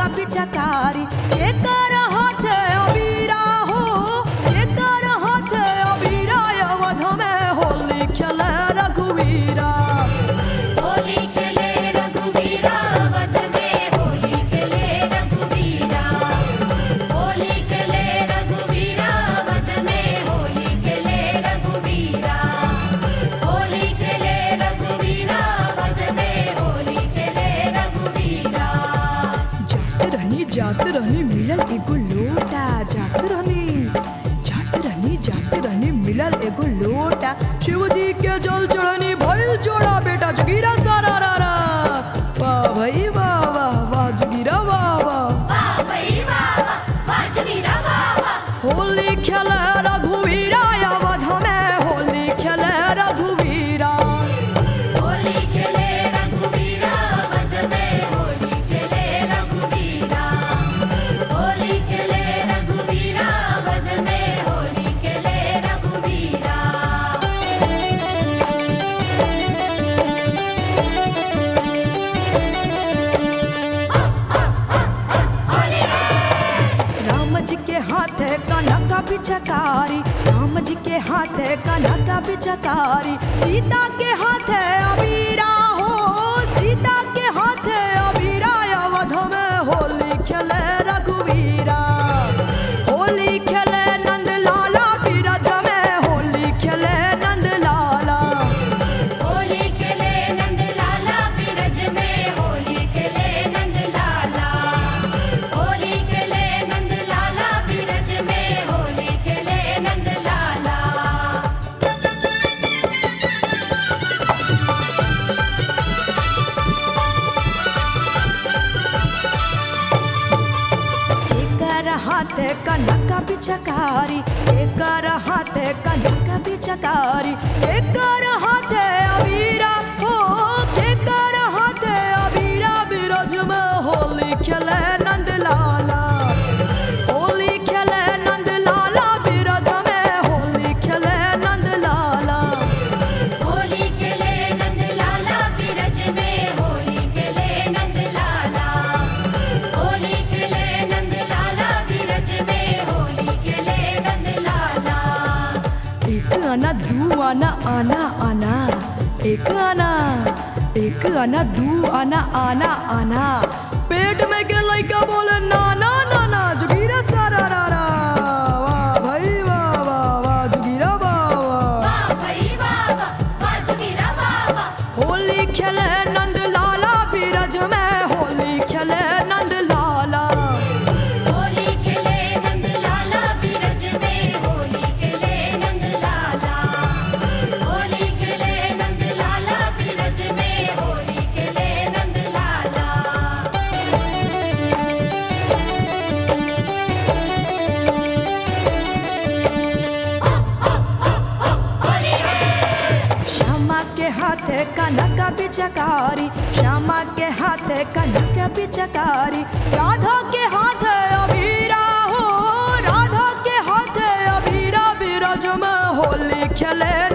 नका पिचकारी एकर हाथे अबीरा हो एकर हाथे अबीरा अवध में होली खेले रघुवीरा होली खेले रघुवीरा वध में होली खेले रघुवीरा होली खेले रघुवीरा वध में होली खेले रघुवीरा होली खेले रघुवीरा वध में होली खेले रघुवीरा जात रहनी जात रहनी मिलल एगो लोटा जात रहनी जात रहनी जात रहनी मिलल एगो लोटा शिवजी के जल चढ़नी भइल जोड़ा बेटा जगीरा सारा रा रा वाह भाई वाह वाह वाह जगीरा वाह वाह वाह भई वाह वाह वाह जगीरा वाह वाह होली खेले रघुवीरा अवध में होली खेले रघुवीरा होली खेले रघुवीरा वध में होली खेले रघुवीरा होली खेले रघुवीरा वध में होली खेले रघुवीरा राम जी के हाथे कनका पिचकारी राम जी के हाथे कनका पिचकारी सीता के हाथे अबीरा हो सीता के हाथे अबीरा अवध में होली खेले रघुवीरा होली खेले नंद लाला बिरज में होली खेले नंद लाला होली खेले नंद लाला बिरज में होली खेले नंद लाला होली खेले नंद लाला बिरज में होली खेले नंद लाला एकर हाथे कनका पिचकारी एकर हाथे कनका पिचकारी एकर हाथे अबीरा हो एकर हाथे अबीरा बिरज में होली खेले नंद लाला होली खेले नंद लाला बिरज में होली खेले नंद लाला होली खेले नंद लाला बिरज में होली खेले नंद लाला होली खेले नंद लाला बिरज में होली खेले नंद लाला एक आना दू आना आना आना एक आना एक आना दू आना आना आना पेट में के लइका बोले नाना नाना जुगीरा सारा रा रा वाह भाई वाह वाह वाह जुगीरा वाह वाह वाह भई वाह वाह वाह जगीरा वाह वाह होली खेले नंद लाला बीरज में होली खेले नंद लाला होली खेले नंद लाला बिरज में होली खेले नंद लाला होली खेले नंद लाला बिरज में होली खेले नंद लाला श्यामा के हाथे कनका पिचकारी श्यामा के हाथे कनका पिचकारी राधा के हाथे अबीरा हो राधा के हाथे अबीरा बिरज में होली खेले